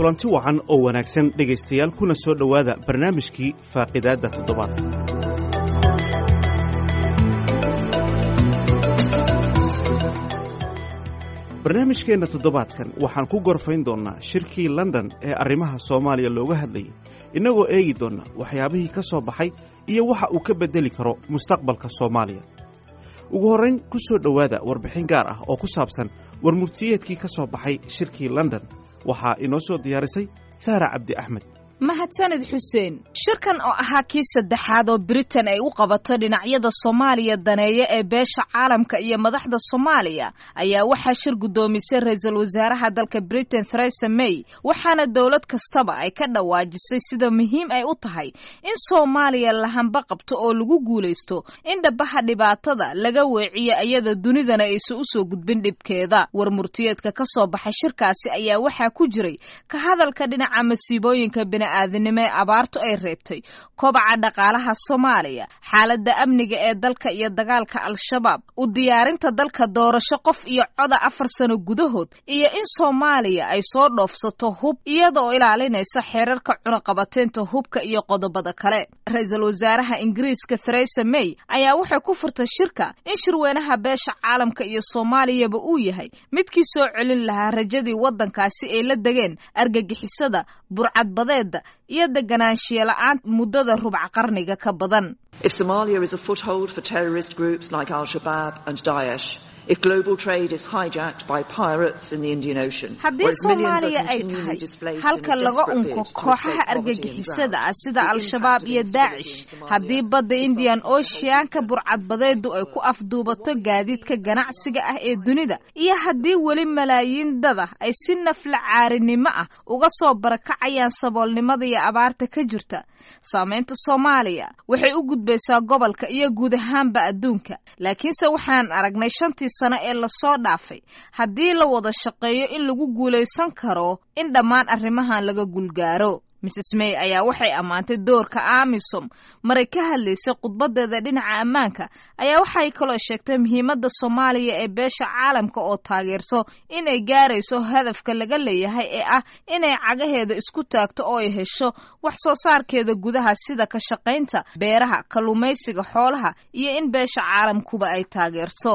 kulanti wacan oo wanaagsan dhegaystayaal kuna soo dhowaada barnaamijkii faaqidaadda toddobaadka barnaamijkeenna toddobaadkan waxaan ku gorfayn doonnaa shirkii london ee arrimaha soomaaliya looga hadlayay innagoo eegi doonna waxyaabihii ka soo baxay iyo waxa uu ka beddeli karo mustaqbalka soomaaliya ugu horrayn ku soo dhowaada warbixin gaar ah oo ku saabsan warmurtiyeedkii ka soo baxay shirkii london waxaa inoo soo diyaarisay saara cabdi axmed mahadsanid xuseen shirkan oo ahaa kii saddexaad oo britain ay u qabato dhinacyada soomaaliya daneeya ee beesha caalamka iyo madaxda soomaaliya ayaa waxaa shir guddoomisay ra-iisul wasaaraha dalka britain theresa may waxaana dowlad kastaba ay ka dhawaajisay sida muhiim ay u tahay in soomaaliya lahanba qabto oo lagu guulaysto in dhabaha dhibaatada laga weeciyo iyada dunidana aysan usoo gudbin dhibkeeda warmurtiyeedka ka soo baxay shirkaasi ayaa waxaa ku jiray ka hadalka dhinaca masiibooyinka aadinimo ee abaartu ay reebtay kobaca dhaqaalaha soomaaliya xaaladda amniga ee dalka iyo dagaalka al-shabaab u diyaarinta dalka doorasho qof iyo coda afar sano gudahood iyo in soomaaliya ay soo dhoofsato hub iyada oo ilaalinaysa xeerarka cunaqabateynta hubka iyo qodobada kale ra-iisul wasaaraha ingiriiska theresa may ayaa waxay ku furtay shirka in shirweynaha beesha caalamka iyo soomaaliyaba uu yahay midkii soo celin lahaa rajadii waddankaasi ay la degeen argagixisada burcadbadeed iyo deganaanshiya la-aan muddada rubc qarniga ka badan If Somalia is a foothold for terrorist groups like Al-Shabaab and Daesh, if global trade is hijacked by pirates in the Indian Ocean, haddii soomaaliya ay tahay halka laga unko kooxaha argagixisada ah sida al-shabaab iyo daacish haddii badda indian oceanka burcadbadeedu ay ku afduubato gaadiidka ganacsiga ah ee dunida iyo haddii weli malaayiin dada ay si nafla caarinimo ah uga soo barakacayaan saboolnimada iyo abaarta ka jirta saamaynta soomaaliya waxay u gudbaysaa gobolka iyo guud ahaanba adduunka laakiinse waxaan aragnay shantii sano ee lasoo dhaafay haddii la wada shaqeeyo in lagu guulaysan karo in dhammaan arrimahan laga gulgaaro mrs may ayaa waxay ammaantay doorka amisom maray ka hadlaysay khudbadeeda dhinaca ammaanka ayaa waxay kaloo sheegtay muhiimadda soomaaliya ee beesha caalamka oo taageerto inay gaarayso hadafka laga leeyahay ee ah inay cagaheeda isku taagto oo ay hesho wax soo saarkeeda gudaha sida ka shaqaynta beeraha kalluumaysiga xoolaha iyo in beesha caalamkuba ay taageerto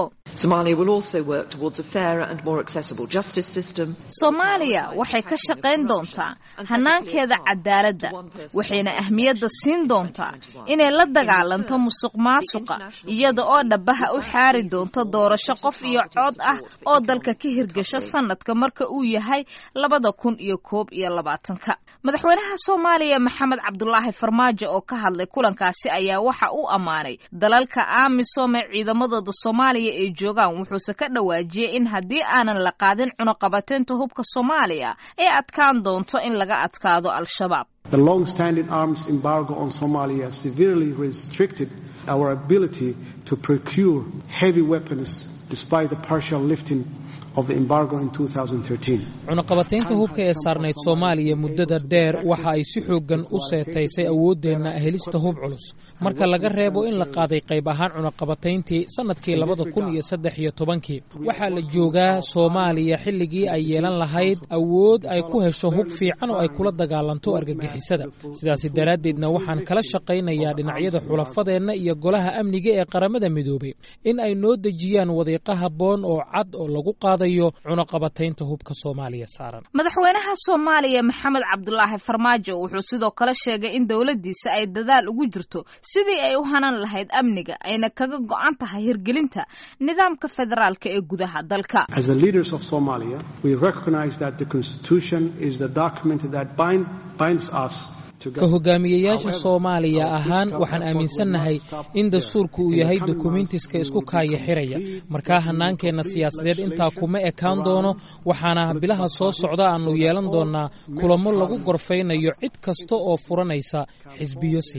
soomaaliya waxay ka shaqayn doontaa hanaankeeda cadaaladda waxayna ahmiyadda siin doontaa inay la dagaalanto musuq maasuqa iyada oo dhabaha u xaari doonto doorasho qof iyo cod ah oo dalka ka hirgasho sanadka marka uu yahay labada kun iyo koob iyo labaatanka madaxweynaha soomaaliya maxamed cabdulaahi farmaajo oo ka hadlay kulankaasi ayaa waxa uu ammaanay dalalka amisom ee ciidamadooda soomaaliya ay joogaan wuxuuse ka dhawaajiyey in haddii aanan la qaadin cunuqabateynta hubka soomaaliya ay adkaan doonto in laga adkaado al-shabaab The long-standing arms embargo on Somalia severely restricted our ability to procure heavy weapons despite the partial lifting of the embargo in 2013. cunaqabataynta hubka ee saarnayd soomaaliya muddada dheer waxa ay si xooggan u seetaysay awooddeenna helista hub culus marka laga reebo in la qaaday qayb ahaan cunaqabatayntii sannadkii labada kun iyo saddex iyo tobankii waxaa la joogaa soomaaliya xilligii ay yeelan lahayd awood ay ku hesho hub fiican oo ay kula dagaalanto argagixisada sidaasi daraaddeedna waxaan kala shaqaynayaa dhinacyada xulafadeenna iyo golaha amniga ee qaramada midoobay in ay noo dejiyaan wadiiqa habboon oo cad oo lagu qaadayo cunaqabataynta hubka soomaaliya saaran madaxweynaha soomaaliya maxamed cabdulaahi farmaajo wuxuu sidoo kale sheegay in dowladdiisa ay dadaal ugu jirto sidii ay u hanan lahayd amniga ayna kaga go-an tahay hirgelinta nidaamka federaalka ee gudaha dalka As the leaders of Somalia, we recognize that the Constitution is the document that bind, binds us ka hogaamiyeyaasha soomaaliya ahaan waxaan aaminsannahay in dastuurku uu yahay dokumentiska isku kaaya xiraya markaa hanaankeenna siyaasadeed intaa kuma ekaan doono waxaana bilaha soo socda aannu yeelan doonnaa kulamo lagu gorfaynayo cid kasta oo furanaysa xisbiyo siyaasad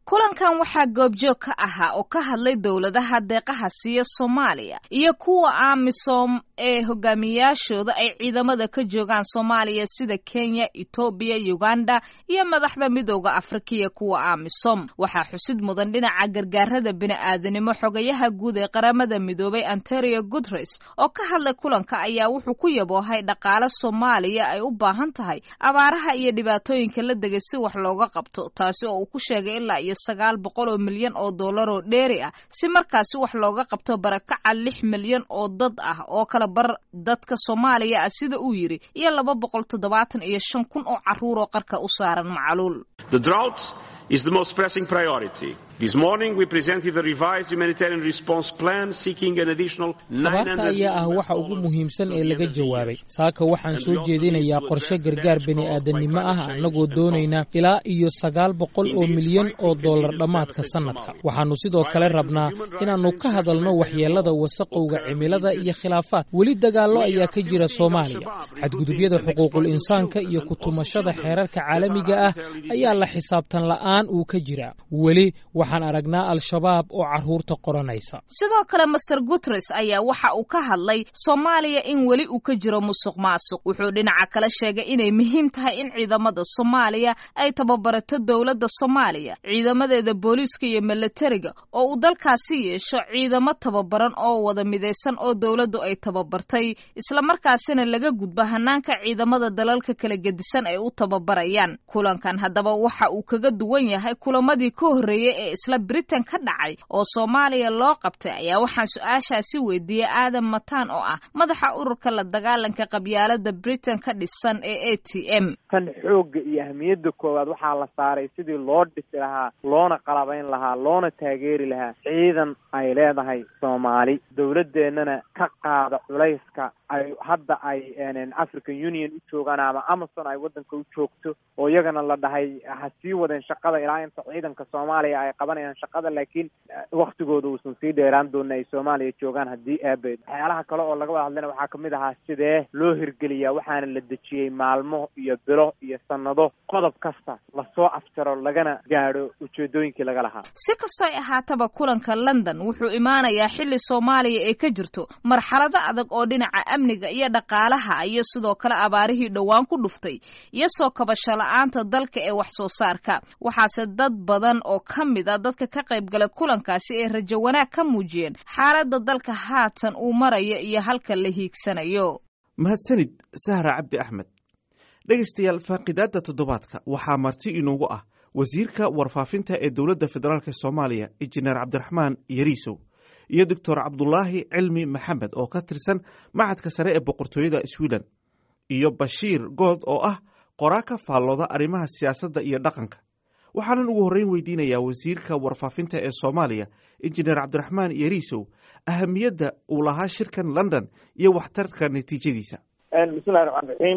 kulankan waxaa goobjoog ka ahaa oo ka hadlay dowladaha deeqaha siiya soomaaliya iyo kuwa amisom ee hogaamiyaashooda ay ciidamada ka joogaan soomaaliya sida kenya etoobiya uganda iyo madaxda midooda afrika iyo kuwa amisom waxaa xusid mudan dhinaca gargaarada bini'aadanimo xogayaha guud ee qaramada midoobay antonio guteres oo ka hadlay kulanka ayaa wuxuu ku yaboohay dhaqaale soomaaliya ay u baahan tahay abaaraha iyo dhibaatooyinka la degay si wax looga qabto taasi oo uu ku sheegay ilaa iyo sagaal boqol oo milyan oo dollar oo dheeri ah si markaasi wax looga qabto barakaca lix milyan oo dad ah oo kala bar dadka soomaaliya ah sida uu yidhi iyo laba boqol toddobaatan iyo shan kun oo carruur oo qarka u saaran macluul is the most pressing priority. This morning we presented a revised humanitarian response plan seeking an additional abaarta ayaa ah waxa ugu muhiimsan ee laga jawaabay saaka waxaan soo jeedinayaa qorshe gargaar bini'aadanimo ah annagoo doonaynaa ilaa iyo sagaal boqol oo milyan oo dollar dhammaadka sannadka waxaannu sidoo kale rabnaa inaannu ka hadalno waxyeellada wasaqowga cimilada iyo khilaafaad weli dagaallo ayaa ka jira soomaaliya xadgudubyada xuquuqul insaanka iyo kutumashada xeerarka caalamiga ah ayaa la xisaabtan la'aan uu ka jiraa weli waxaan aragnaa al-shabaab oo carruurta qoranaysa sidoo kale master guteres ayaa waxa uu ka hadlay soomaaliya in weli uu ka jiro musuq maasuq wuxuu dhinaca kale sheegay inay muhiim tahay in ciidamada soomaaliya ay tababarato dowladda soomaaliya ciidamadeeda booliiska iyo milatariga oo uu dalkaasi yeesho ciidamo tababaran oo wada midaysan oo dowladdu ay tababartay islamarkaasina laga gudba hanaanka ciidamada dalalka kala gedisan ay u tababarayaan kulankan haddaba waxa uu kaga duwan yahay kulamadii ka horreeyey ee isla britain ka dhacay oo soomaaliya loo qabtay ayaa waxaan su-aashaasi weydiiyey aadam mataan oo ah madaxa ururka la dagaalanka qabyaalada britain ka dhisan ee a t m tan xoogga iyo ahmiyadda koowaad waxaa la saaray sidii loo dhisi lahaa loona qalabayn lahaa loona taageeri lahaa ciidan ay leedahay soomaali dowladeennana ka qaada culayska ay hadda ay african union u joogaan ama amazon ay waddanka u joogto oo iyagana la dhahay ha sii wadeen shaqada ilaa inta ciidanka soomaaliya ay qabanayaan shaqada laakiin waktigooda uusan sii dheeraan doonin ay soomaaliya joogaan haddii aabeed waxyaalaha kale oo laga wada hadlayna waxaa kamid ahaa sidee loo hirgeliyaa waxaana la dejiyey maalmo iyo bilo iyo sanado qodob kasta lasoo afjaro lagana gaadho ujeedooyinkii laga lahaa si kastoo ay ahaataba kulanka london wuxuu imaanayaa xilli soomaaliya ay ka jirto marxalado adag oo dhinaca amniga iyo dhaqaalaha iyo sidoo kale abaarihii dhowaan ku dhuftay iyo soo kabasho la-aanta dalka ee wax soo saarka waxaase dad badan oo ka mid a dadka ka qayb galay kulankaasi ee rajo wanaag ka muujiyeen xaaladda dalka haatan uu marayo iyo halka la hiigsanayo mahadsanid sahra cabdi axmed dhegaystayaal faaqidaadda toddobaadka waxaa marti inoogu ah wasiirka warfaafinta ee dowladda federaalk soomaaliya injineer cabdiraxmaan yariisow iyo doctor cabdulaahi cilmi maxamed oo ka tirsan macadka sare ee boqortooyada sweden iyo bashiir good oo ah qoraa ka faallooda arrimaha siyaasadda iyo dhaqanka waxaanan ugu horreyn weydiinayaa wasiirka warfaafinta ee soomaaliya injineer cabdiraxmaan yariisow ahamiyadda uu lahaa shirkan london iyo waxtarka natiijadiisa bismillahi raxmaan raxiim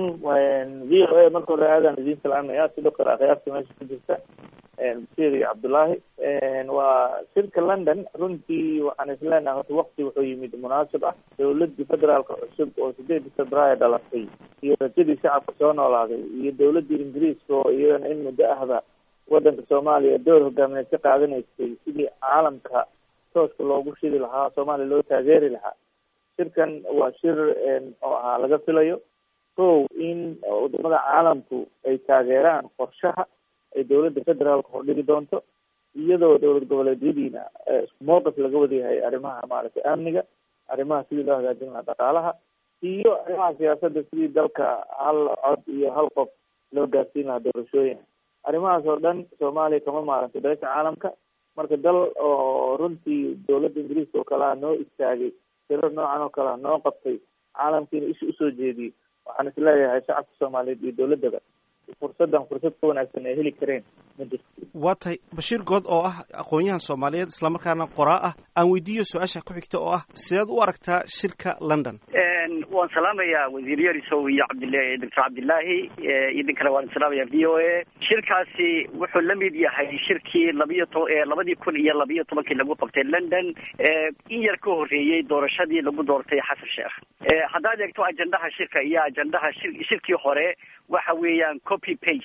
v o a marka hore aadaan idiin salaamaya sidoo kale akhyaarta meesha ku jirta basiir iyo cabdullaahi waa shirka london runtii waxaan isleenahay horta wakti wuxuu yimid munaasib ah dowladii federaalka cusub oo sideedii februaayo dhalatay iyo rajadii shacabka soo noolaaday iyo dowladii ingiriiska oo iyadana in muddo ahba wadanka soomaaliya door hogaamineed ka qaadanaysay sidii caalamka tooska loogu shidi lahaa soomaaliya loo taageeri lahaa shirkan waa shir oo ahaa laga filayo kow in wadamada caalamku ay taageeraan qorshaha ay dowladda federaalka hordhigi doonto iyadoo dowlad goboleedyadiina isku mowqif laga wadayahay arrimaha maaragtay amniga arrimaha sidii loo hagaajin lahaa dhaqaalaha iyo arrimaha siyaasadda sidii dalka hal cod iyo hal qof loo gaarsiin lahaa doorashooyin arrimahaas oo dhan soomaaliya kama maarantay beesha caalamka marka dal oo runtii dowladda ingiriiska oo kalea noo istaagay sirar noocan oo kalea noo qabtay caalamkiina isha usoo jeediyey waxaan isleeyahay shacabka soomaaliyeed iyo dowladdaba fursaddan fursad ka wanaagsan ay heli kareen ma jirto waa tahay bashiir good oo ah aqoon-yahan soomaaliyeed islamarkaana qoraa ah aan weydiiyo su-aasha ku xigta oo ah sideed u aragtaa shirka london waan salaamayaa wasiir yarisow iyo cabdil doctor cabdillaahi idinkana waan salaamaya v o a shirkaasi wuxuu la mid yahay shirkii labiyo to labadii kun iyo labiyo tobankii lagu qabtay london in yar ka horreeyey doorashadii lagu doortay xasan sheekh haddaad eegto ajendaha shirka iyo ajendaha shir shirkii hore waxa weeyaan copy paste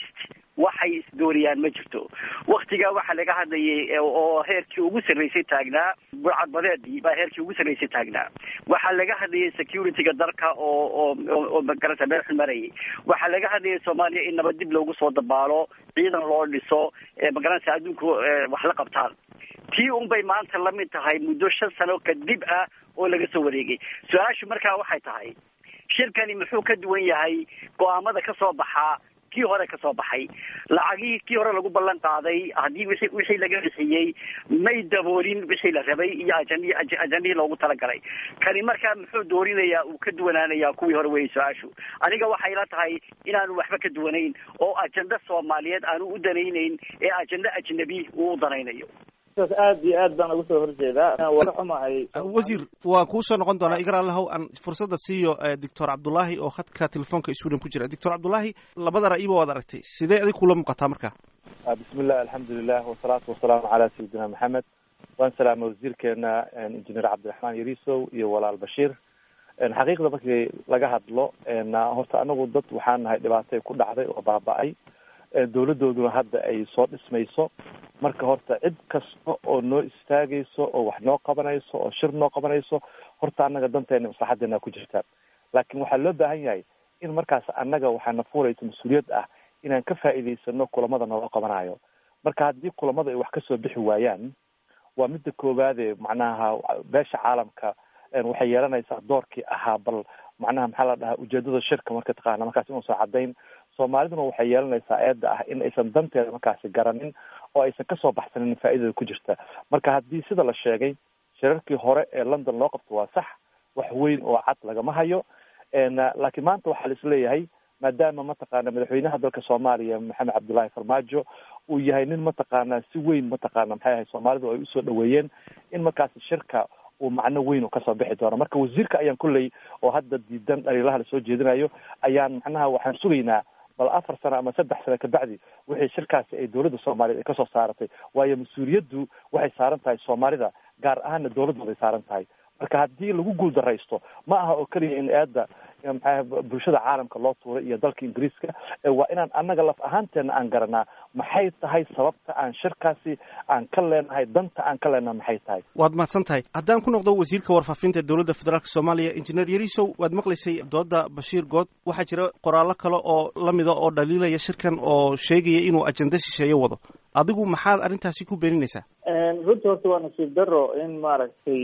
waxay isdooriyaan ma jirto waktigaa waxaa laga hadlayay oo heerkii ugu sarreysay taagnaa burcadbadeedii baa heerkii ugu sarreysay taagnaa waxaa laga hadlayay securityga dalka oo oo oo magarata meel xun marayay waxaa laga hadlayay soomaaliya in nabad dib loogu soo dabaalo ciidan loo dhiso magaranaysa adduunku wax la qabtaan tii un bay maanta la mid tahay muddo shan sano kadib ah oo laga soo wareegay su-aashu markaa waxay tahay shirkani muxuu ka duwan yahay go-aamada ka soo baxaa kii hore ka soo baxay lacagihii kii hore lagu ballan qaaday haddii wixii wixii laga bixiyey may daboolin wixii la rabay iyo ajandi ajandihii loogu talagalay kani markaa muxuu doorinayaa uu ka duwanaanayaa kuwii hore weeyay su-aashu aniga waxay la tahay inaanu waxba ka duwanayn oo ajanda soomaaliyeed aanu u danaynayn ee ajanda ajnabi uu u danaynayo aad iyo aad baan uga soo horjeedaa waa xumahay wasiir waa kuu soo noqon doonaa igar allahow aan fursadda siiyo doctor cabdullaahi oo khadka telefoonka sweden ku jira doctor cabdullaahi labada ra'yiba waad aragtay sidee adig kula muuqataa marka bismillah alxamdulilah wasalaatu wasalaamu calaa sayidina maxamed waan salaamay wasiirkeena injineer cabdiraxmaan yarisow iyo walaal bashiir xaqiiqda markii laga hadlo horta anagu dad waxaan nahay dhibaatay ku dhacday oo baaba-ay dawladooduna hadda ay soo dhismayso marka horta cid kasta oo noo istaagayso oo wax noo qabanayso oo shir noo qabanayso horta annaga danteena maslaxadeena ku jirtaa laakiin waxaa loo baahan yahay in markaas annaga waxaana fuuraysa mas-uuliyad ah inaan ka faa'iidaysano kulamada nooga qabanayo marka haddii kulamada ay wax kasoo bixi waayaan waa midda koowaade macnaha beesha caalamka waxay yeelanaysaa doorkii ahaa bal macnaha maxaa la dhahaa ujeedada shirka marka taqaana markaas inuusan caddayn soomaaliduna waxay yeelanaysaa eedda ah in aysan danteeda markaasi garanin oo aysan kasoo baxsanin faa'iidada ku jirta marka haddii sida la sheegay shirarkii hore ee london loo qabto waa sax wax weyn oo cad lagama hayo laakiin maanta waxaa la isleeyahay maadaama mataqaana madaxweynaha dalka soomaaliya maxamed cabdullaahi farmaajo uu yahay nin mataqaana si weyn mataqaana maxay ahay soomaalidu ay usoo dhaweeyeen in markaasi shirka uu macno weyn uu kasoo bixi doono marka wasiirka ayaan kolley oo hadda diidan dhaliilaha lasoo jeedinayo ayaan macnaha waxaan sugaynaa bal afar sano ama saddex sano kabacdi wixii shirkaasi ay dowladda soomaaliyeed ay kasoo saaratay waayo mas-uuliyaddu waxay saaran tahay soomaalida gaar ahaana dowladooda ay saaran tahay marka haddii lagu guuldaraysto ma aha oo keliya in eedda maxaa bulshada caalamka loo tuuray iyo dalka ingiriiska waa inaan annaga laf ahaanteena aan garanaa maxay tahay sababta aan shirkaasi aan ka leenahay danta aan ka leenahay maxay tahay waad mahadsan tahay haddaan ku noqdo wasiirka warfaafinta dowladda federaalk soomaaliya injineer yarisow waad maqlaysay dooda bashiir good waxaa jira qoraallo kale oo lamida oo dhaliilaya shirkan oo sheegaya inuu ajenda shisheeye wado adigu maxaad arrintaasi ku beeninaysaa runtii horta waa nasiib daro in maaragtay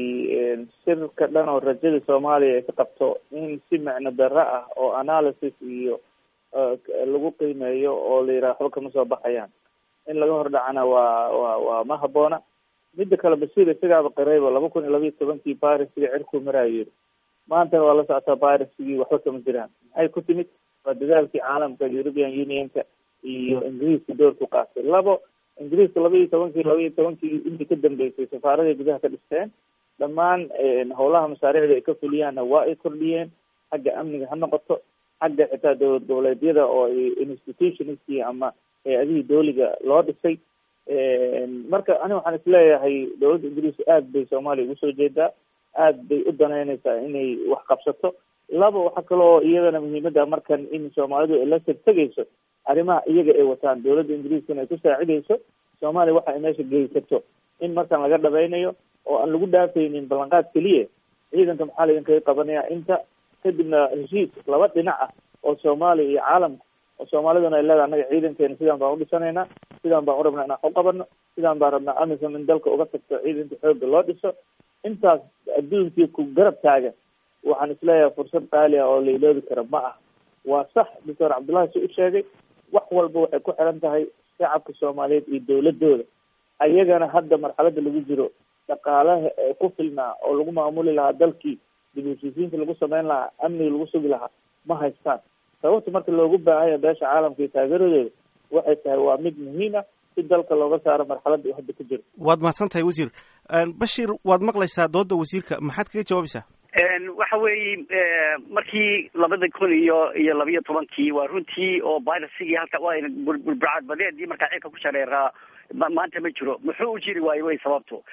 shirka dhan oo rajada soomaaliya ay ka qabto in si macno darro ah oo analysis iyo lagu qiimeeyo oo la yidhaha waxba kama soo baxayaan in laga hor dhacana waa wa waa ma haboona midda kale basiir isagaaba qirayba laba kun iyo labayo tobankii barisigii cirkuu maraayo yiri maantana waa la socotaa barisigii waxba kama jiraan maxay ku timid waa dadaalkii caalamka european unionka iyo ingiriiska doorku qaatay labo ingiriiska laba iyo tobankii laba iyo tobankii intii ka dambeysay safaaraday gudaha ka dhisteen dhammaan howlaha masaariicda ay ka fuliyaanna waa ay kordhiyeen xagga amniga ha noqoto xagga xitaa dowlad goboleedyada oo institutionskii ama hay-adihii dooliga loo dhisay marka ani waxaan isleeyahay dowladda ingiriiska aad bay soomaaliya ugu soo jeedaa aad bay u danaynaysaa inay wax qabsato laba waxaa kaloo iyadana muhiimada markan in soomaalidu ay la tegtegayso arrimaha iyaga ay wataan dowladda ingiriiskana ay ku saacidayso soomaaliya waxa ay meesha geysato in markan laga dhabaynayo oo aan lagu dhaafaynin ballanqaad keliya ciidanka maxaa laydinkaga qabanaya inta kadibna heshiis laba dhinac ah oo soomaaliya iyo caalamka oo soomaaliduna ay leedahay annaga ciidankeena sidaan baan udhisanaynaa sidaan baan u rabnaa inaan u qabano sidaan baan rabnaa amisom in dalka uga tagto ciidanka xoogga loo dhiso intaas adduunkii ku garab taagan waxaan isleeyahay fursad qaali ah oo la iloobi kara ma ah waa sax doctor cabdullahi si u sheegay wax walba waxay ku xiran tahay shacabka soomaaliyeed iyo dowladooda ayagana hadda marxalada lagu jiro dhaqaalaha ee ku filnaa oo lagu maamuli lahaa dalkii dib heshiisiinta lagu sameyn lahaa amniga lagu sugi lahaa ma haystaan sababta marka loogu baahanya beesha caalamka iyo taageeradooda waxay tahay waa mid muhiim ah si dalka looga saaro marxaladda hadda ku jiro waad mahadsan tahay wasiir bashir waad maqlaysaa dooda wasiirka maxaad kaga jawaabaysaa waxa weeye markii labada kun iyo iyo labiyo tobankii waa runtii oo birasigii halka bulbulcad badeedii markaa cirka ku shareeraa maanta ma jiro muxuu u jiri waayo wey sababto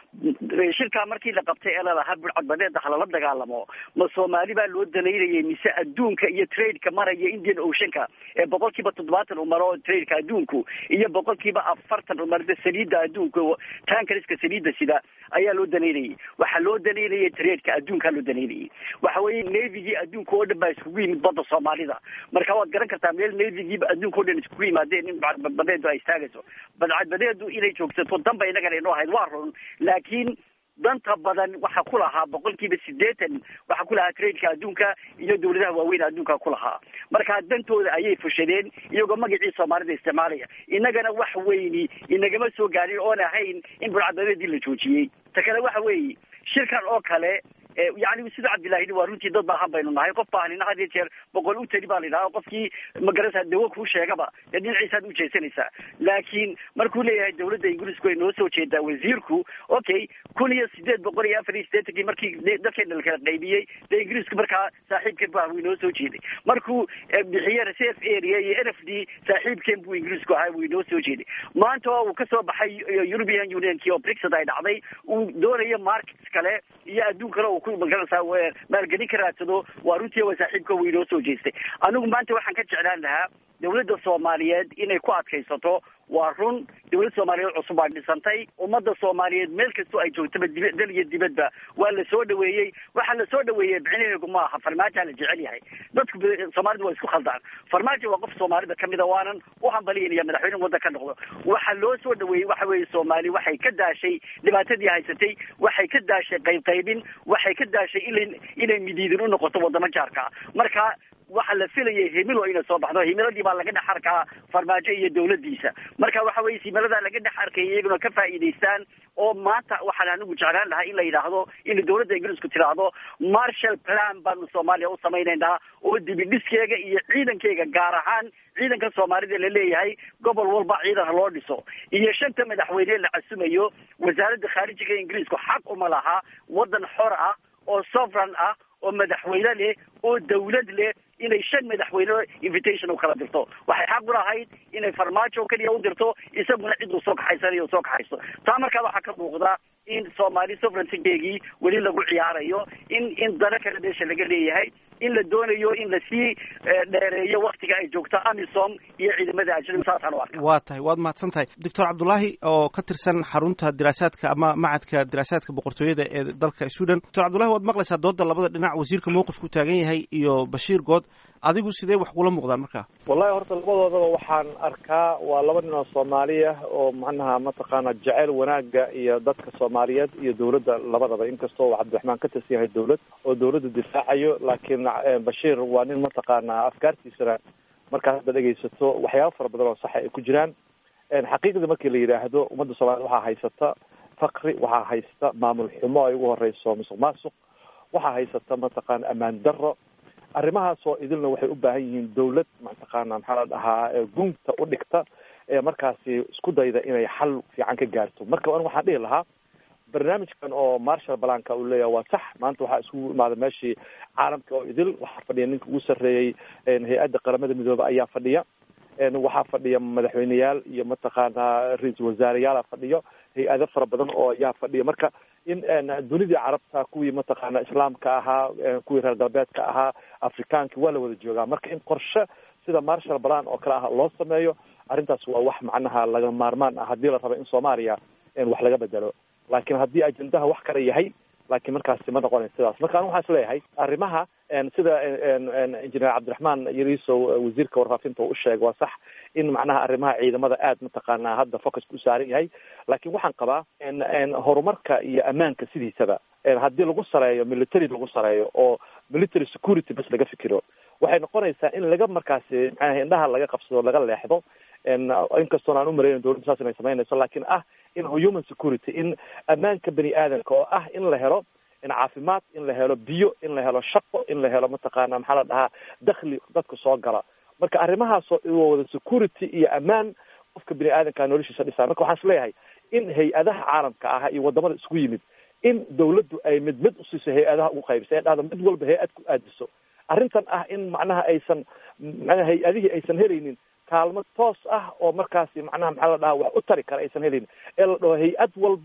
shirkaa markii la qabtay ee lalahaa burcadbadeeda halala dagaalamo ma soomaali baa loo danaynayay mise adduunka iyo tradeka maraya indian oceanka ee boqol kiiba toddobaatan umaro tradeka adduunku iyo boqol kiiba afartan umarda saliidda adduunka tankariska saliidda sida ayaa loo danaynayay waxaa loo danaynayay tradeka adduunkaa loo danaynayay waxa weeye navygii adduunka oo dhan baa iskugu yimid badda soomaalida marka waad garan kartaa meel navygiiba adduunka o dhan iskugu yimaadeen in badcadbadeedu ay istaagayso badcadbadeedu inay joogsato danba inagana inoo ahayd waa run laakiin danta badan waxaa ku lahaa boqol kiiba sideetan waxaa ku lahaa tradeka adduunka iyo dawladaha waaweyn adduunka ku lahaa marka dantooda ayay fushadeen iyagoo magacii soomaalida isticmaalaya innagana wax weyni inagama soo gaarin oon ahayn in burcadbadeedii la joojiyey ta kale waxa weeye shirkan oo kale yani sida cabdillahi waa runtii dad baahan baynu nahay qof baahnina had iyo jeer boqol u tali baa la yidhaha qofkii magarasa dawo kuu sheegaba dee dhinaciisaad u jeesanaysaa laakiin markuu leeyahay dawladda ingiriisku ay noo soo jeedaa wasiirku okay kun iyo sideed boqol iyo afar iyo sideetankii markii dadkeena la kala qaybiyey dee ingiriisku markaa saaxiibkeen bu ah wuu inoo soo jeeday markuu bixiye reserve area iyo n f d saaxiibkeen buu ingiriisku ahaa wuu inoo soo jeeday maanta oo uu kasoo baxay european unionkii oo brixit ay dhacday uu doonayo markets kale iyo adduun kale uu magarasa maalgelin ka raadsado waa runtii waa saaxiibka wuu inoo soo jeestay anigu maanta waxaan ka jeclaan lahaa dawladda soomaaliyeed inay ku adkaysato waa run dawlad soomaaliyeed cusub baa dhisantay ummadda soomaaliyeed meel kastoo ay joogtaba dib dal iyo dibadba waa la soo dhaweeyey waxaa la soo dhaweeyey micnaheegu ma aha farmaajoa la jecel yahay dadku soomaalida waa isku khaldaan farmaajo waa qof soomaalida kamida waanan u hambaliyinaya madaxweyne waddan ka noqdo waxaa loo soo dhaweeyey waxa weeye soomaali waxay ka daashay dhibaatadii haysatay waxay ka daashay qaybqaybin waxay ka daashay ila inay midiidin u noqoto wadamo jaarka marka waxaa la filayay himilo inay soo baxdo himiladii baa laga dhex arkaa farmaajo iyo dawladdiisa marka waxa weye himiladaa laga dhex arkaya iyaguna ka faa'iidaystaan oo maanta waxaan anigu jeclaan lahaa in la yidhaahdo in dawladda ingiriisku tiraahdo marshal plan baanu soomaaliya u samaynaynaa oo dibidhiskeega iyo ciidankeyga gaar ahaan ciidanka soomaalida la leeyahay gobol walba ciidan loo dhiso iyo shanta madaxweyne la casumayo wasaaradda khaarijiga ingiriisku xaq uma laha waddan xor ah oo sovereign ah oo madaxweyne leh oo dawlad leh inay shan madaxweyne invitation u kala dirto waxay xaq u lahayd inay farmaajo keliya u dirto isaguna cid uu soo kaxaysanayo soo kaxayso taa markaa waxaa ka muuqda in soomaali sovereigntygeegii weli lagu ciyaarayo in in dana kale meesha laga leeyahay in la doonayo in lasii dheereeyo waktiga ay joogto amisom iyo ciidamada ajnabi saasaan u arka waa tahay waad mahadsan tahay doctor cabdullaahi oo ka tirsan xarunta diraasaadka ama macadka diraasaadka boqortooyada ee dalka sweden doctor cabdullahi waad maqlaysaa dooda labada dhinac wasiirka mowqifku taagan yahay iyo bashiir good adigu sidee wax kula muuqdaan markaa wallahi horta labadoodaba waxaan arkaa waa laba nin oo soomaaliya oo macnaha mataqaana jeceyl wanaaga iyo dadka soomaaliyeed iyo dawladda labadaba inkastoo cabdiraxmaan ka tirsan yahay dawlad oo dawladda difaacayo laakiin bashiir waa nin mataqaana afkaartiisana markaad hadda dhegaysato waxyaaba fara badan oo saxa ay ku jiraan xaqiiqda markii la yidhaahdo ummadda soomaliya waxaa haysata fakri waxaa haysta maamul xumo ay ugu horeyso musuq maasuq waxaa haysata mataqaana ammaan darro arrimahaasoo idilna waxay u baahan yihiin dawlad mataqaana maxaa la dhahaa gunta u dhigta ee markaasi isku dayda inay xal fiican ka gaarto marka an waxaan dhihi lahaa barnaamijkan oo marshal balanka uu leeyahay waa sax maanta waxaa isugu imaada meeshii caalamka oo idil waxaa fadhiya ninka ugu sarreeyey hay-adda qaramada midoobe ayaa fadhiya waxaa fadhiya madaxweyneyaal iyo mataqaana ra-iisul wasaareyaala fadhiyo hay-ado fara badan oo ayaa fadhiya marka in dunidii carabta kuwii mataqaana islaamka ahaa kuwii reer galbeedka ahaa afrikaanki waa la wada joogaa marka in qorshe sida marshal balan oo kale ah loo sameeyo arrintaas waa wax macnaha laga maarmaan ah haddii la rabo in soomaaliya wax laga bedelo laakiin haddii ajendaha wax kale yahay laakiin markaasi ma noqonayo sidaas marka anigu waxaan is leeyahay arrimaha sida injineer cabdiraxmaan yariisow wasiirka warfaafinta uu usheegay waa sax in macnaha arrimaha ciidamada aad mataqaanaa hadda focuska u saaran yahay laakiin waxaan qabaa horumarka iyo ammaanka sidiisaba haddii lagu sareeyo military lagu sareeyo oo military security bas laga fikiro waxay noqonaysaa in laga markaasi macnaha indhaha laga qabsado laga leexdo inkastoon aan umareynin dowladda saas inay samaynayso laakiin ah in human security in ammaanka bani aadamka oo ah in la helo in caafimaad in la helo biyo in la helo shaqo in la helo mataqaana maxaa la dhahaa dakli dadka soo gala marka arrimahaasoo wada security iyo ammaan qofka bini aadamkaa noloshiisa dhisaa marka waxaan is leeyahay in hay-adaha caalamka ah iyo wadamada isku yimid in dawladdu ay mid mid usiiso hay-adaha ugu qaybisa ee dhahdo mid walba hay-ad ku aadiso arrintan ah in macnaha aysan macnaha hay-adihii aysan helaynin kaalmo toos ah oo markaasi macnaha maxaa la dhahaa wax u tari kara aysan helaynin ee la dhaho hay-ad walbo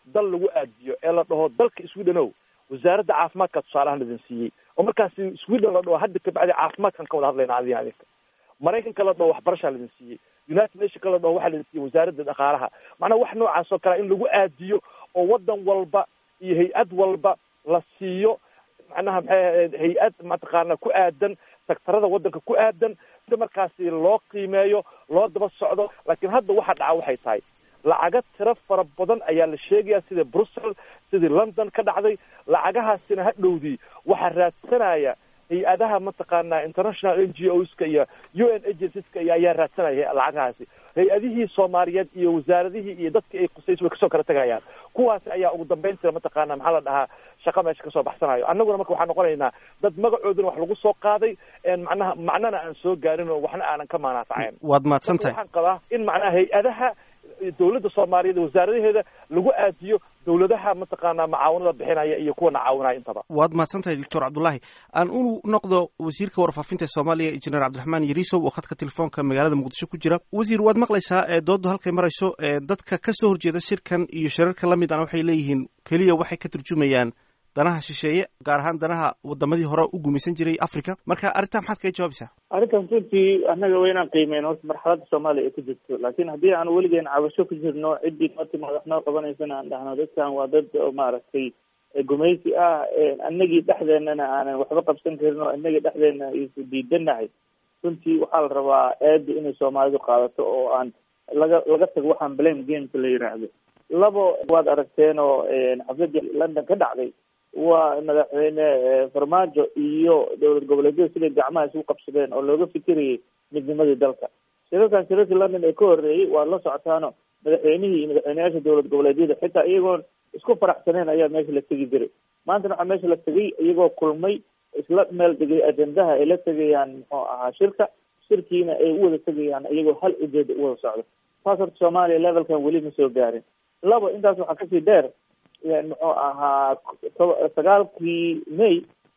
dal lagu aadiyo ee la dhaho dalka sweden o wasaaradda caafimaadka tusaalahan idin siiyey oo markaasi sweden la dhaho hadda kabacdi caafimaadkan ka wada hadlayna adiga adinka maraykanka la dhaho waxbarashaa laidin siiyey united nationka la dhaho waxaa laidin siiyey wasaaradda dhaqaalaha macnaha wax noocaas oo kale in lagu aadiyo oo wadan walba iyo hay-ad walba la siiyo macnaha maxay hay-ad mataqaana ku aadan sektarada wadanka ku aadan si markaasi loo qiimeeyo loo daba socdo laakiin hadda waxa dhaca waxay tahay lacaga tiro fara badan ayaa la sheegaya sida brussel sidii london ka dhacday lacagahaasina ha dhowdii waxaa raadsanaya hay-adaha mataqaana international n g o ska iyo u n agencies-ka iyo ayaa raadsanaya lacagahaasi hay-adihii soomaaliyeed iyo wasaaradihii iyo dadkii ay qusays way kasoo kala tegayaan kuwaasi ayaa ugu dambeyntii mataqaana maxaa la dhahaa shaqa meesha kasoo baxsanayo annaguna marka waxaan noqonaynaa dad magacooduna wax lagu soo qaaday macnaha macnana aan soo gaarin oo waxna aanan ka maanaafacayn waad mahadsan tahay waxaan qabaa in macnaha hay-adaha dawladda soomaaliyeed wasaaradaheeda lagu aadiyo dawladaha mataqaana macaawinada bixinaya iyo kuwana caawinaya intaba waad mahadsan tahay doctor cabdullaahi aan u noqdo wasiirka warfaafinta soomaaliya injineer cabdiraxmaan yariisow oo khadka telefoonka magaalada muqdisho ku jira wasiir waad maqlaysaa ee dooddu halkay marayso ee dadka ka soo horjeeda shirkan iyo shirarka la mid ana waxay leeyihiin keliya waxay ka turjumayaan danaha shisheeye gaar ahaan danaha wadamadii hore u gumaysan jiray africa marka arrintaa maxaad kaga jawaabaysaa arrintan runtii annaga waa inaan qiimeyn horta marxaladda soomaaliya ay ku jirto laakiin haddii aan weligeen cabasho ku jirno ciddii noo timaad wax noo qabanaysana aan dhahno dadkan waa dad oo maaragtay gumaysi ah annagii dhexdeenana aanan waxba qabsan karin oo annagii dhexdeena isu diidanahay runtii waxaa la rabaa aada inay soomaalidu qaadato oo aan laga laga tago waxaan blame gameka la yiraahdo labo waad aragteen oo xafladii london ka dhacday waa madaxweyne farmaajo iyo dowlad goboleedyada siday gacmaha isugu qabsadeen oo looga fikirayay midnimadii dalka shirarkan shirarkii london ee ka horreeyey waad la socotaano madaxweynihii iyo madaxweyneyaasha dowlad goboleedyada xitaa iyagoon isku faraxsaneen ayaa meesha la tegi jiray maantana waxaa meesha la tegay iyagoo kulmay isla meel degay ajendaha ay la tegayaan muxuu ahaa shirka shirkiina ay u wada tegayaan iyagoo hal ujeeda u wada socdo taas horta soomaaliya levelkan weli ma soo gaarin labo intaas waxaa kasii dheer muxuu ahaa sagaalkii may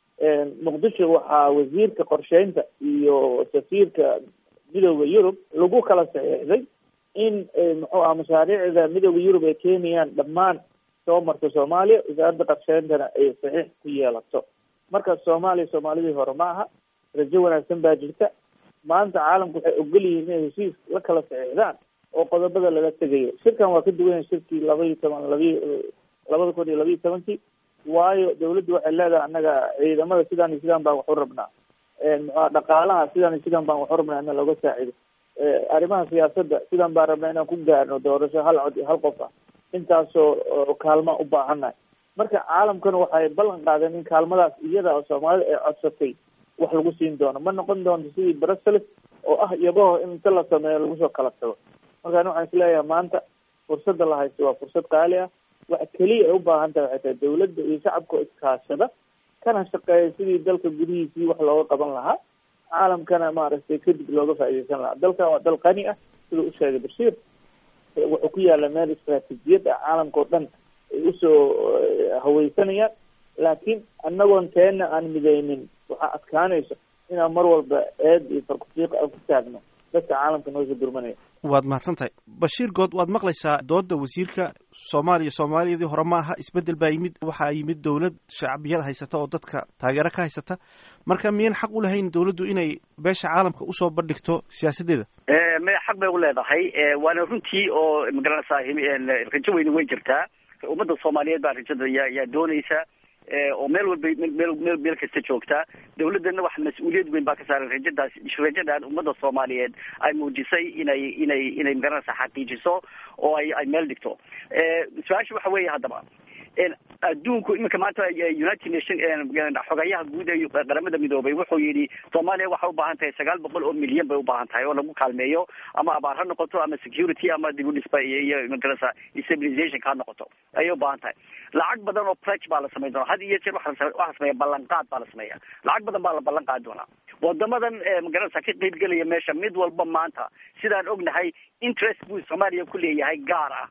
muqdisho waxaa wasiirka qorsheynta iyo safiirka midooda yurub lagu kala saxiixday in muxuu aha mashaariicda midooda yurub ay keenayaan dhammaan soo marta soomaaliya wasaaradda qorsheyntana ay saxiix ku yeelato marka soomaaliya soomaalidii hore ma aha rajo wanaagsan baa jirta maanta caalamku waxay ogol yihiin inay heshiis la kala saxiixdaan oo qodobada laga tegayo shirkan waa ka duwan yahay shirkii laba iyo toban labi labada kun iyo labiiyo tobankii waayo dawladdu waxay leedahay annaga ciidamada sidaan iyo sidaan baan wax u rabnaa muxua dhaqaalaha sidaan iyo sidaan baan wax u rabnaa ina looga saacido arrimaha siyaasadda sidaan baan rabnaa inaan ku gaarno doorasho hal cod iyo hal qof ah intaasoo kaalma u baahannahay marka caalamkana waxay ballan qaadeen in kaalmadaas iyada oo soomaalida ay codsatay wax lagu siin doono ma noqon doonto sidii brussels oo ah iyabaho in inta la sameeyo lagu soo kala tago markaan waxaan isleeyahay maanta fursadda la haysto waa fursad qaali ah waxa keliya ay u baahan tahay waxay tahay dawladda iyo shacabka oo iskaashada kana shaqeeya sidii dalka gudihiisii wax looga qaban lahaa caalamkana maaragtay kadib looga faaideysan lahaa dalkan waa dal qani ah sida u sheegay bashiir wuxuu ku yaala meel istraatiijiyad ah caalamka oo dhan ay usoo haweysanayaan laakiin annagoon teena aan mideynin waxaa adkaanaysa inaan mar walba eed iyo farkufiiqa aan ku taagno dadka caalamka noosoo durmanaya waad mahadsan tahay bashiir good waad maqlaysaa dooda wasiirka soomaaliya soomaaliyadii hore ma aha isbedel baa yimid waxaa yimid dowlad shacbiyad haysata oo dadka taageero ka haysata marka miyan xaq u lahayn dowladdu inay beesha caalamka usoo bandhigto siyaasaddeeda maya xaq bay u leedahay waana runtii oo magaranaysaa rajo weyni way jirtaa ummadda soomaaliyeed baa rajada yaa yaa doonaysa oo meel walba meel meel meel kasta joogtaa dawladdana wax mas-uuliyad weyn baa ka saaran rajadaas rajadan ummadda soomaaliyeed ay muujisay inay inay inay magaranaysa xaqiijiso oo ay ay meel dhigto su-aasha waxa weeye haddaba adduunku iminka maanta united nation xogayaha guud ee qaramada midoobay wuxuu yidhi soomaaliya waxay ubaahan tahay sagaal boqol oo milyan bay ubaahan tahay oo lagu kaalmeeyo ama abaar ha noqoto ama security ama dib u dhisba iyo magarasa stabilization ha noqoto ayay ubaahan tahay lacag badan oo pledge baa la samayn doona had iyo jeer waxaa sameeya ballanqaad baa la sameeya lacag badan baa la ballan qaadi doonaa wadamadan magaranaysa ka qeyb gelaya meesha mid walba maanta sidaan ognahay interest buu soomaaliya ku leeyahay gaar ah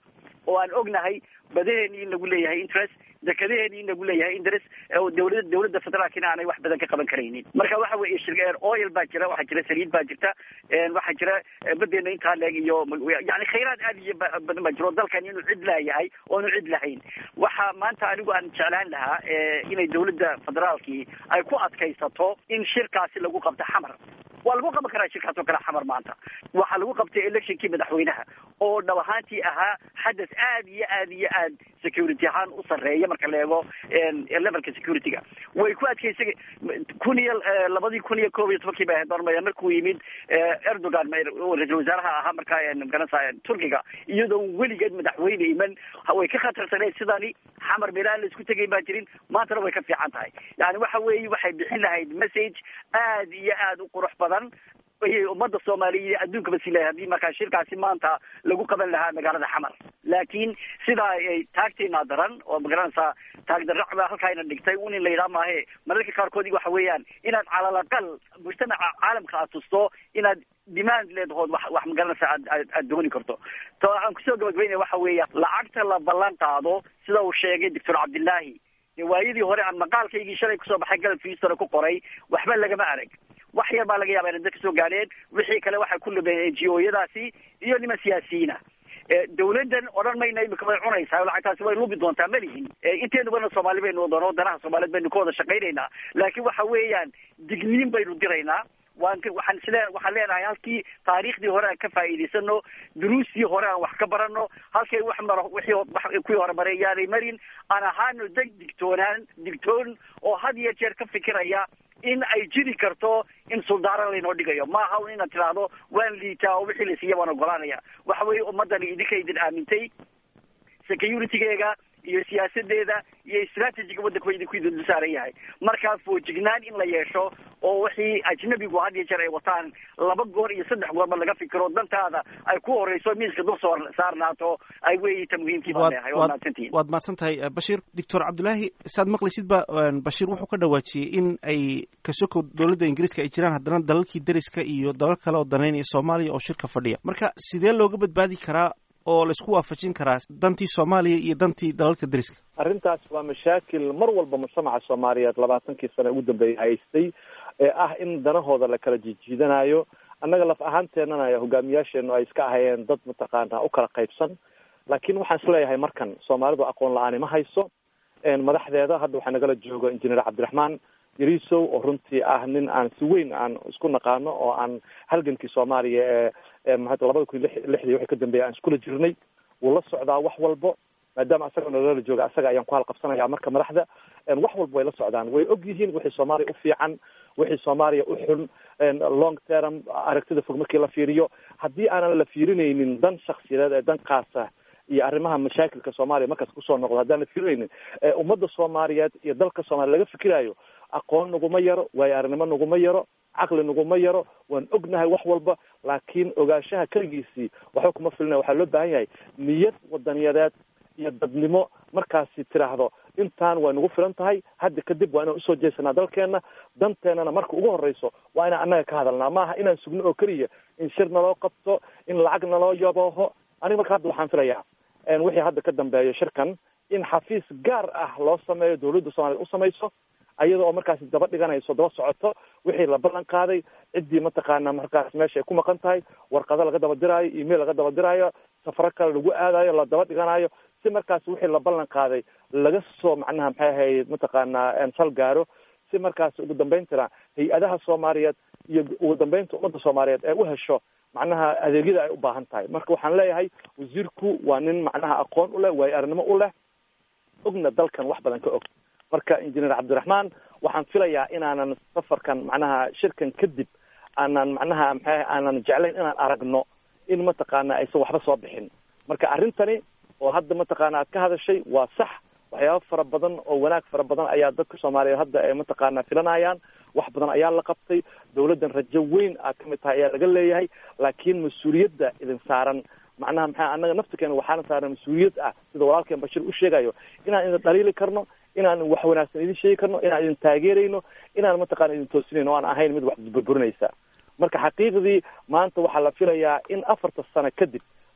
oo aan ognahay badaheeni in lagu leeyahay interest dekadaheeni in lagu leeyahay interest oo dawlada dawladda federaalkina aanay wax badan ka qaban karaynin marka waxa weeye shir oil baa jira waxaa jira saliid baa jirta waxaa jira badeena intaa leeg iyo yani khayraad aad iyo badan baa jira oo dalkan inuu cid laayahay oonu cid lahayn waxa maanta anigu aan jeclaan lahaa inay dawladda federaalkii ay ku adkaysato in shirkaasi lagu qabto xamar waa lagu qaban karaa shirkaas oo kale xamar maanta waxaa lagu qabtay electionkii madaxweynaha oo dhab ahaantii ahaa xadas aad iyo aad iyo aad security ahaan u sarreeya marka la eego levelka security-ga way ku adkeysa kun iyo labadii kun iyo koob iyo tobankii bay ahayd barmaya markuu yimid erdogan ra-isul wasaaraha ahaa markaa magaranasa turkiga iyadoo weligeed madaxweyne iman way ka khatarsaneed sidani xamar meelaha la isku tegay baa jirin maantana way ka fiican tahay yani waxa weeye waxay bixin lahayd message aad iyo aad u qurux badan ayay ummadda soomaaliya adduunkaba si lahay haddii markaa shirkaasi maanta lagu qaban lahaa magaalada xamar laakiin sidaa ay taagteenaa daran oo magaranaysaa taagdarracba halkaayna dhigtay un in la yidhaha maahe mararka qaarkood waxa weeyaan inaad calal aqal mujtamaca caalamka aad tusto inaad demand leedahood wax wax magaranaysa aad aad aad dooni karto to aan kusoo gabagabaynaya waxa weeya lacagta la ballan qaado sida uu sheegay doctor cabdillaahi waayadii hore aan maqaalkaygii shalay kusoo baxay galab fiistona ku qoray waxba lagama arag wax yar baa laga yaaba inay dadka soo gaadheen wixii kale waxay ku lumeen n g o yadaasi iyo niman siyaasiyiina dawladdan odhan mayna imika way cunaysaa lacagtaasi way lubi doontaa malihin inteedubana soomaali baynu wadano danaha soomaaliyeed baynu ka wada shaqaynaynaa laakiin waxa weeyaan digniin baynu diraynaa waan waxaan isle waxaan leenahay halkii taariikhdii hore aan ka faa'iidaysano duruustii hore aan wax ka barano halkay wax maro wixii kuwii hore maray yaanay marin aan ahaano deg digtoonaan digtoon oo had iyo jeer ka fikiraya in ay jiri karto in suldaaran laynoo dhigayo maaha un inaad tidhaahdo waan liitaa oo wixii la siiya waan ogolaanaya waxa weeye ummaddani idinka idin aamintay security-geega iyo siyaasadeeda iyo strategiga waddanka wa idinku idin saaran yahay markaa foojignaan in la yeesho oo wixii ajnabigu had iyo jeer ay wataan laba goor iyo saddex goorba laga fikiro dantaada ay ku horeyso miiska dul soo saarnaato ay weeyi ta muhiimkii baan leeyahay waa mahadsantihin waad mahadsan tahay bashir doctor cabdillaahi saad maqlaysid ba bashir wuxuu ka dhawaajiyey in ay kasoko dowladda ingiriiska ay jiraan haddana dalalkii deriska iyo dalal kale oo danaynaya soomaaliya oo shirka fadhiya marka sidee looga badbaadi karaa oo laisku waafajin karaa dantii soomaaliya iyo dantii dalalka deriska arrintaas waa mashaakil mar walba mujtamaca soomaaliyeed labaatankii sane ugu dambeeyay haystay ee ah in danahooda la kala jijiidanayo annaga laf ahaanteennana hogaamiyaasheenu ay iska ahayeen dad mataqaana u kala qaybsan laakiin waxaan isleeyahay markan soomaalidu aqoon la-aani ma hayso madaxdeeda hadda waxaa nagala joogo injineer cabdiraxmaan yarisow oo runtii ah nin aan si weyn aan isku naqaano oo aan halgankii soomaaliya ee labada kun lixdii wixii ka dambeeya aan iskula jirnay wuu la socdaa wax walbo maadaama asaga nagala jooga asaga ayaan ku halqabsanaya marka madaxda wax walba way la socdaan way og yihiin wixii soomaaliya u fiican wixii soomaaliya u xun long term aragtida fog markii la fiiriyo haddii aanan la fiirinaynin dan shaksiyadeed ee dan kaasa iyo arrimaha mashaakilka soomaaliya markaas kusoo noqdo haddaan la fiirinaynin ummadda soomaaliyeed iyo dalka soomaliya laga fikirayo aqoon naguma yaro waayo arrinimo naguma yaro caqli naguma yaro waan ognahay wax walba laakiin ogaanshaha keligiisii waxba kuma filina waxaa loo baahan yahay niyad wadaniyadeed iyo dadnimo markaasi tiraahdo intaan way nagu filan tahay hadda kadib waa inaan usoo jeesanaa dalkeena danteennana marka ugu horeyso waa inaan annaga ka hadalnaa maaha inaan sugno oo keliya in shir naloo qabto in lacag naloo yabooho aniga marka hadda waxaan filayaa wixii hadda ka dambeeyo shirkan in xafiis gaar ah loo sameeyo dawladda soomaliya u samayso ayada oo markaasi daba dhiganayso daba socoto wixii la ballan qaaday ciddii mataqaana markaas meesha ay ku maqan tahay warqado laga daba diraayo email laga daba diraayo safaro kale lagu aadayo la daba dhiganayo si markaas wixii la ballan qaaday laga soo macnaha maxay ahayd mataqaana sal gaaro si markaas ugu dambayntana hay-adaha soomaaliyeed iyo ugu dambeynta ummadda soomaaliyeed ee u hesho macnaha adeegyada ay u baahan tahay marka waxaan leeyahay wasiirku waa nin macnaha aqoon u leh waayo arnimo u leh ogna dalkan wax badan ka og marka injineer cabdiraxmaan waxaan filayaa inaanan safarkan macnaha shirkan kadib aanan macnaha maxay aanan jeclayn inaan aragno in mataqaana aysan waxba soo bixin marka arrintani oo hadda mataqaana aad ka hadashay waa sax waxyaaba fara badan oo wanaag fara badan ayaa dadka soomaaliyeed hadda ay mataqaana filanayaan wax badan ayaa la qabtay dawladdan rajo weyn aad kamid tahay ayaa laga leeyahay laakiin mas-uuliyadda idin saaran macnaha maxaa annaga naftirkeena waxaana saaran mas-uuliyad ah sida walaalkeen bashir u sheegayo inaan idin dhaliili karno inaan wax wanaagsan idin sheegi karno inaan idin taageerayno inaan mataqana idin toosinayno o aan ahayn mid wax burburinaysa marka xaqiiqdii maanta waxaa la filayaa in afarta sano kadib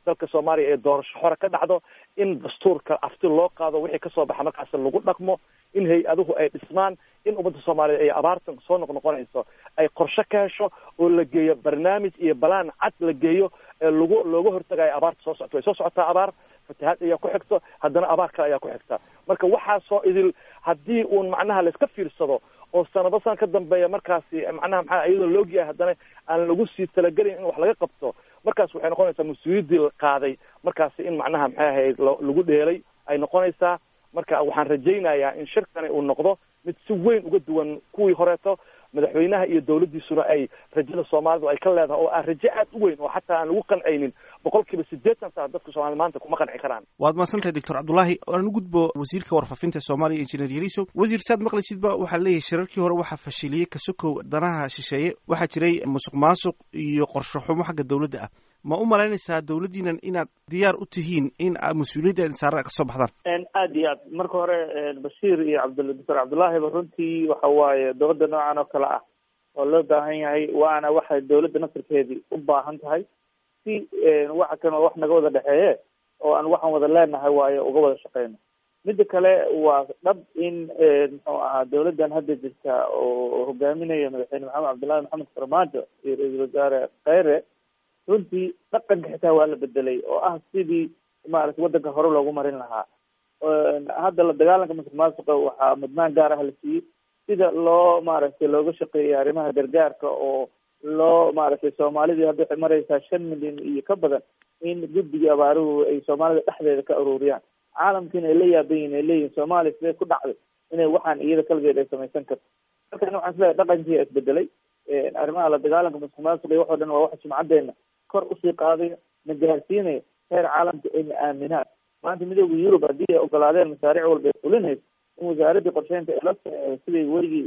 dalka soomaaliya ee doorasho hore ka dhacdo in dastuurka afti loo qaado wixii kasoo baxa markaas lagu dhaqmo in hay-aduhu ay dhismaan in ummadda soomaaliya ay abaartan soo noqnoqonayso ay qorshe ka hesho oo la geeyo barnaamij iyo balaan cad la geeyo ee lagu looga hortagayo abaarta soo socota way soo socotaa abaar fatahaad ayaa ku xigto haddana abaar kale ayaa ku xigta marka waxaasoo idil haddii uun macnaha layska fiirsado oo sanado san ka dambeeya markaasi macnaha maxaa iyadoo la ogyahay haddana aan lagu sii talagelin in wax laga qabto markaas waxay noqonaysaa mas-uuliyaddii la qaaday markaasi in macnaha maxay ahayd lagu dheelay ay noqonaysaa marka waxaan rajaynayaa in shirkani uu noqdo mid si weyn uga duwan kuwii horeeto madaxweynaha iyo dawladdiisuna ay rajada soomaalidu ay ka leedahay oo ah rajo aad u weyn oo xataa aan lagu qancaynin boqol kiiba siddeetan saa dadka soomaliya maanta kuma qanci karaan waad mahadsantahay doctor cabdullaahi aan u gudbo wasiirka warfaafinta soomaaliya injineer yariso wasiir saad maqlaysidba waxaa leeyahay shirarkii hore waxaa fashiliyey kasokow danaha shisheeye waxaa jiray musuq maasuq iyo qorsho xumo xagga dawladda ah ma u malaynaysaa dawladdiinan inaad diyaar u tihiin in mas-uuliyadda saara ka soo baxdaan aad iyo aad marka hore bashiir iyo cabd doctor cabdullaahiba runtii waxa waaye dowladda noocan oo kale ah oo loo baahan yahay waana waxay dawladda nasarkeedii u baahan tahay si waxa kan wax naga wada dhexeeye oo aan waxaan wada leenahay waayo uga wada shaqeyno midda kale waa dhab in muxuu ahaa dawladdan hadda jirta oo hogaaminaya madaxweyne maxamed cabdullaahi maxamed farmaajo iyo ra-iisul wasaare kheyre runtii dhaqanka xitaa waa la bedelay oo ah sidii maarata waddanka hore loogu marin lahaa hadda la dagaalanka masuq maasuqa waxaa mudnaan gaar ah la siiyey sida loo maaragtay looga shaqeeyay arrimaha gargaarka oo loo maaragtay soomaalidii hadda waxay mareysaa shan milyan iyo ka badan in guddigii abaaruhu ay soomaalida dhexdeeda ka aruuriyaan caalamkiina ay la yaaban yihin ay leeyihin soomaaliya sidee ku dhacday inay waxaan iyada kaligeed ay samaysan karto markan waxaan isleeyahay dhaqankii isbedelay arrimaha la dagaalanka masuq maasuqa iyo waxoo dhan waa waxa sumcadeena kor usii qaadayo na gaarsiinayo heer caalamka ayna aaminaan maanta midooda yurub haddii ay ogolaadeen masaariic walba ay fulinayso in wasaaraddii qorsheynta ela siday werigii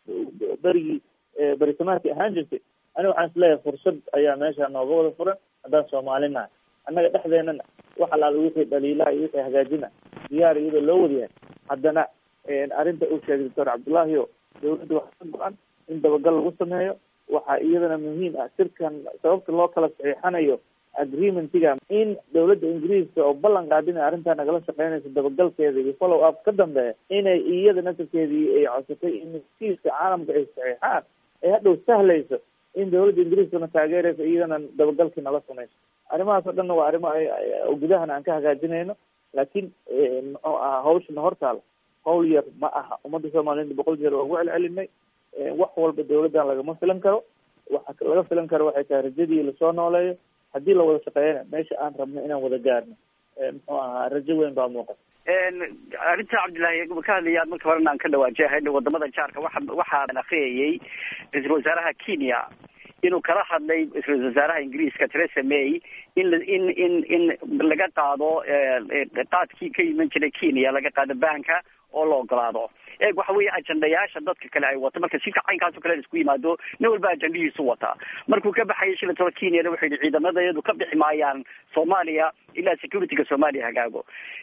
berigii berisamaadkii ahaan jirtay aniga waxaan isleeyahay fursad ayaa meesha nooga wada furan haddaan soomaali nahay annaga dhexdeenana wax alaala wixii dhaliilaha iyo wixii hagaajina diyaar iyadoo loo wadayahay haddana arrinta uu sheegay doctor cabdullaahi o dawladda waxaa ka go-an in dabagal lagu sameeyo waxaa iyadana muhiim ah sirkan sababta loo kala saxiixanayo agreementiga in dawladda ingiriiska oo ballan qaadina arrintaa nagala shaqeynayso dabagalkeeda iyo follow up ka dambeeya inay iyada nasarkeedii ay codsatay in kiiska caalamka ay saxiixaan ay hadhow sahlayso in dawladda ingiriiskana taageerayso iyadana dabagalkii nala samayso arrimahaas oo dhanna waa arrimo gudahana aan ka hagaajinayno laakiin muxuu ahaa hawshana hortaala hawl yar ma aha ummadda soomaaliyed boqol jeer waa ugu celcelinay wax walba dawladdan lagama filan karo waxa laga filan karo waxay tahay rajadii lasoo nooleeyo haddii la wada shaqeeyana meesha aan rabno inaan wada gaarno muxuu ahaa rajo weyn baa muuqata arrinta cabdillahi ka hadlaya marka horena aan ka dhawaajahay wadamada jaarka waxa waxaan akriyayay ra-iisul wasaaraha kenya inuu kala hadlay ra-isul wasaaraha ingiriiska theresa may in in in in laga qaado qaadkii ka iman jiray kenya laga qaado banka oo la ogolaado eeg waxa weeye ajandayaasha dadka kale ay wato marka sika caynkaasoo kale isku yimaado nin walba ajandahiisu wataa markuu ka baxayay shilataba kenyana wuxuu yihi ciidamadayadu ka bixi maayaan soomaaliya ilaa securityga soomaaliya hagaago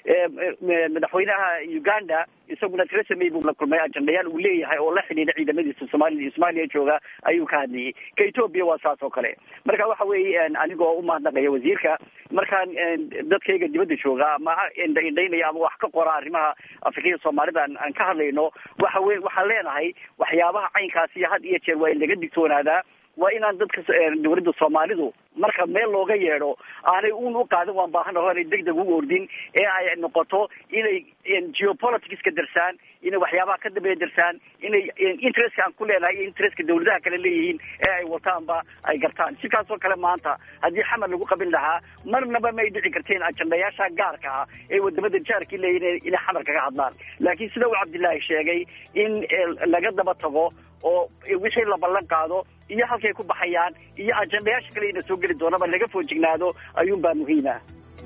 madaxweynaha uganda isaguna theresa may buu la kulmay ajandayaal uu leeyahay oo la xidhiidha ciidamadiisa soomali soomaaliya jooga ayuu ka hadlayay ka ethoopia waa saas oo kale marka waxa weeye anigoo umahadnaqaya wasiirka markaan dadkayga dibadda jooga ama indhaynaya ama wax ka qora arrimaha afrikada soomaalida aan ka hadlayno waxa we waxaan leenahay waxyaabaha caynkaasi iyo had iyo jeer waa in laga digtoonaadaa waa inaan dadka dawladda soomaalidu marka meel looga yeedho aanay un u qaadin waan baahan aho aanay deg deg u ordin ee ay noqoto inay geopoliticska darsaan inay waxyaabaha ka dambeeya darsaan inay interestka aan ku leenahay iyo interestka dawladaha kale leeyihiin ee ay wataanba ay gartaan sikaasoo kale maanta haddii xamar lagu qabin lahaa marnaba may dhici karteen ajandayaasha gaarka ah ee wadamada jaarkii leeyihin inay xamar kaga hadlaan laakiin sida uu cabdillaahi sheegay in laga daba tago oo wixii la ballan qaado iyo halkay ku baxayaan iyo ajandayaasha kale ina soo geli doonaba laga foojignaado ayuunbaa muhiima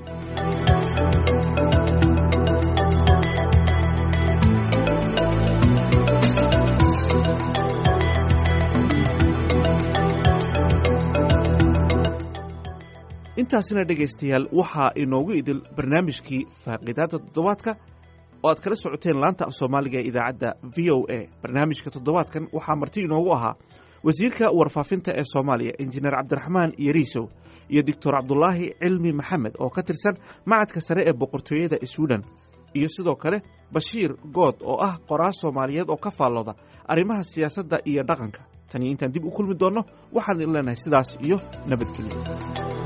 intaasina dhegaystayaal waxaa inoogu idil barnaamijkii faaqiidaadda toddobaadka oo aad kala socoteen laanta af soomaaliga ee idaacadda v o a barnaamijka toddobaadkan waxaa marti inoogu ahaa wasiirka warfaafinta ee soomaaliya injineer cabdiraxmaan yariisow iyo doctor cabdulaahi cilmi maxamed oo ka tirsan macadka sare ee boqortooyada swiden iyo sidoo kale bashiir good oo ah qoraas soomaaliyeed oo ka faallooda arrimaha siyaasadda iyo dhaqanka taniyo intaan dib u kulmi doonno waxaan idin leenahay sidaas iyo nabadgelyo